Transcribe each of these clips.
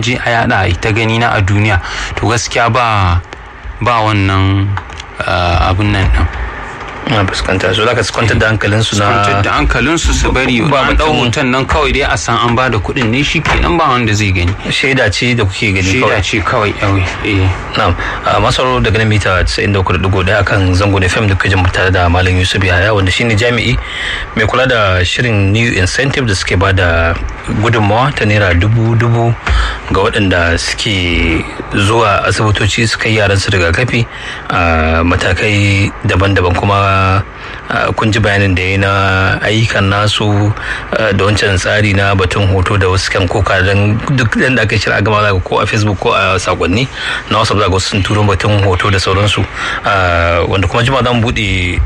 je a yada a ta gani na a duniya to gaskiya ba ba wannan abin nan din na fuskanta so zaka kwantar da hankalin su na kwantar da hankalin su su bari ba mu dau hoton nan kawai dai a san an ba da kuɗin ne shi kenan ba wanda zai gani shaida ce da kuke gani shaida ce kawai yawi eh na'am masaro daga nan mita 93.1 akan zango FM da kujin tare da malam Yusuf Yahaya wanda shine jami'i mai kula da shirin new incentive da suke ba da gudunmawa ta naira dubu dubu ga waɗanda suke zuwa asibitoci suka yi yaran su rigakafi a matakai daban-daban kuma kun ji bayanin da ya na ayyukan nasu da wancan tsari na batun hoto da wasu kan koka don duk da aka shirya gama za ko a facebook ko a sakonni na wasu za sun turo batun hoto da sauransu wanda kuma jima zan buɗe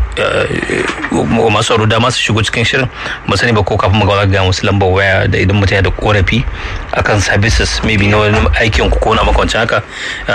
masu sauro dama su shigo cikin shirin ba sani ba ko kafin mu ga musu lambar waya da idan mutum ya da korafi akan services maybe na wani aikin ku ko na makwancin haka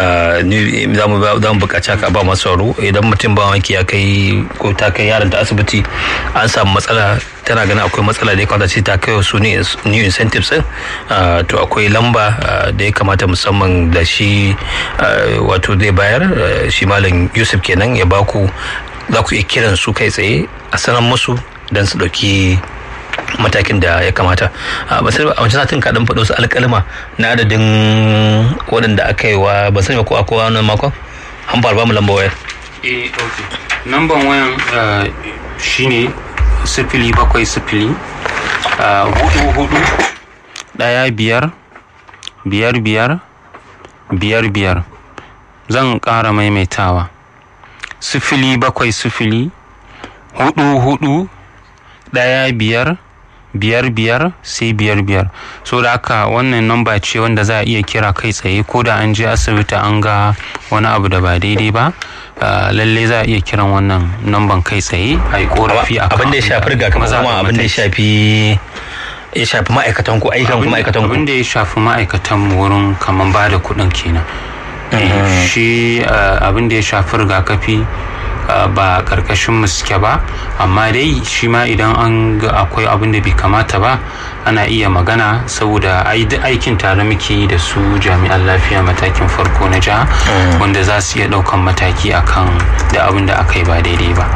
za mu buƙaci haka ba masu sauro idan mutum ba wanki ya kai ko ta kai yaron ta asibiti an samu matsala tana ganin akwai matsala da ya kamata ce ta kai su new incentives din to akwai lamba da ya kamata musamman da shi wato zai bayar shi malam yusuf kenan ya baku za ku iya kiran su kai tsaye a sanar musu don su ɗauki matakin da ya kamata a wancan satin kaɗan faɗo su alƙalma na adadin waɗanda aka yi wa ban sani ko a kowa wannan makon an fara ba mu lamba wayar eh ok namban wayan shine sifili bakwai sifili hudu hudu daya biyar biyar biyar biyar biyar zan ƙara maimaitawa sifili bakwai sifili hudu hudu daya biyar biyar biyar sai biyar biyar so da haka wannan namba ce wanda za a iya kira kai tsaye ko da an je asibiti an ga wani abu da ba daidai ba lalle za a iya kiran wannan namban kai tsaye a yi korafi a abin da ya shafi rigakafi kuma abin da ya shafi ya shafi ma'aikatan ku ayyukan ku ma'aikatan ku abin da ya shafi ma'aikatan mu wurin kaman ba da kuɗin kenan shi abin da ya shafi rigakafi ba karkashin mu suke ba amma dai shi ma idan an ga akwai abin da bai kamata ba ana iya magana saboda aikin tare muke yi da su jami'an lafiya matakin farko na jiha wanda za su iya daukan mataki akan da abin da aka yi ba daidai ba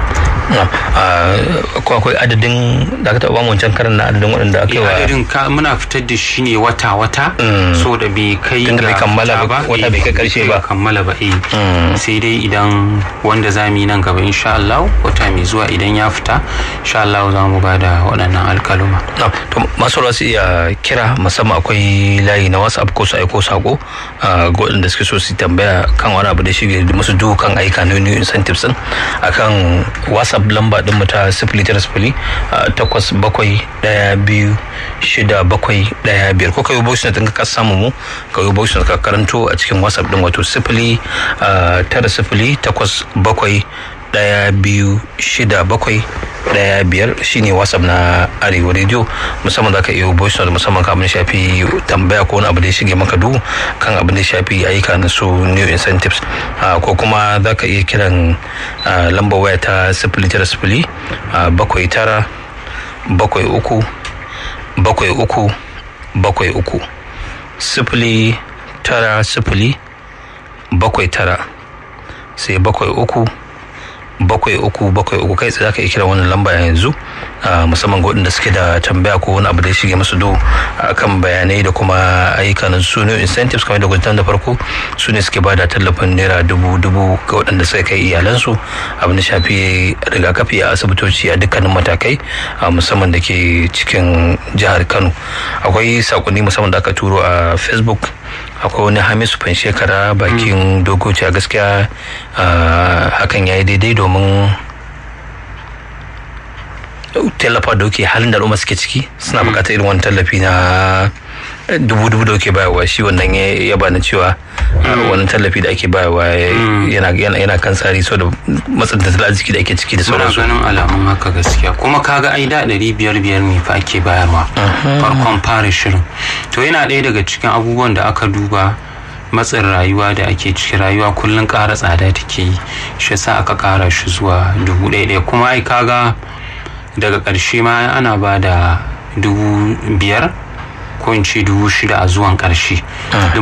ko akwai adadin da aka taɓa wancan karan na adadin waɗanda aka yi wa adadin muna fitar da shi ne wata-wata so da bai kai ga bai kammala ba wata bai kai karshe ba kammala ba eh sai dai idan wanda za mu yi nan gaba insha Allah wata mai zuwa idan ya fita insha Allah za mu ba da waɗannan alkaluma to masu su iya kira musamman akwai layi na whatsapp ko su aiko sako ga waɗanda suke so su tambaya kan wani abu da shi musu dukan aika na new incentives din akan whatsapp lamba din mu ta sifili tara sifili takwas bakwai ɗaya biyu shida bakwai ɗaya biyar ko kai voice note ka samu mu ka yi voice note ka karanto a cikin whatsapp din wato sifili tara sifili takwas bakwai daya biyu shida bakwai daya biyar shine whatsapp na arewa radio musamman zaka iya voice note musamman kan abin da shafi tambaya ko wani abu da ya shige maka duhu kan abin da ya shafi ayyuka na su new incentives ko kuma zaka iya kiran lambar waya ta sifili tara sifili bakwai tara bakwai uku bakwai uku bakwai uku sifili tara sifili bakwai tara sai bakwai uku bakwai uku bakwai uku kai tsaye zaka iya kira wannan lamba yanzu musamman ga waɗanda suke da tambaya ko wani abu da ya shige musu do kan bayanai da kuma ayyuka na su ne incentives kamar da gudanar da farko su ne suke ba da tallafin naira dubu dubu ga waɗanda suka kai iyalansu abin da shafi rigakafi a asibitoci a dukkanin matakai musamman da ke cikin jihar kano akwai sakonni musamman da aka turo a facebook akwai wani hamisu fan shekara bakin dogoci a gaskiya hakan ya yi daidai domin tallafa da ke halin da al'umma suke ciki suna bukatar irin wani tallafi na dubu dubu da ke bayarwa shi wannan ya bani cewa wani tallafi da ake bayarwa yana kan tsari so da matsin tattalin arziki da ake ciki da sauransu ganin alamun haka gaskiya kuma kaga ai da ɗari biyar biyar ne fa ake bayarwa farkon fara shirin to yana ɗaya daga cikin abubuwan da aka duba matsin rayuwa da ake ciki rayuwa kullum ƙara tsada take yi shi yasa aka ƙara shi zuwa dubu ɗaya ɗaya kuma ai kaga daga ƙarshe ma ana ba da dubu biyar ko in ce dubu shida a zuwan ƙarshe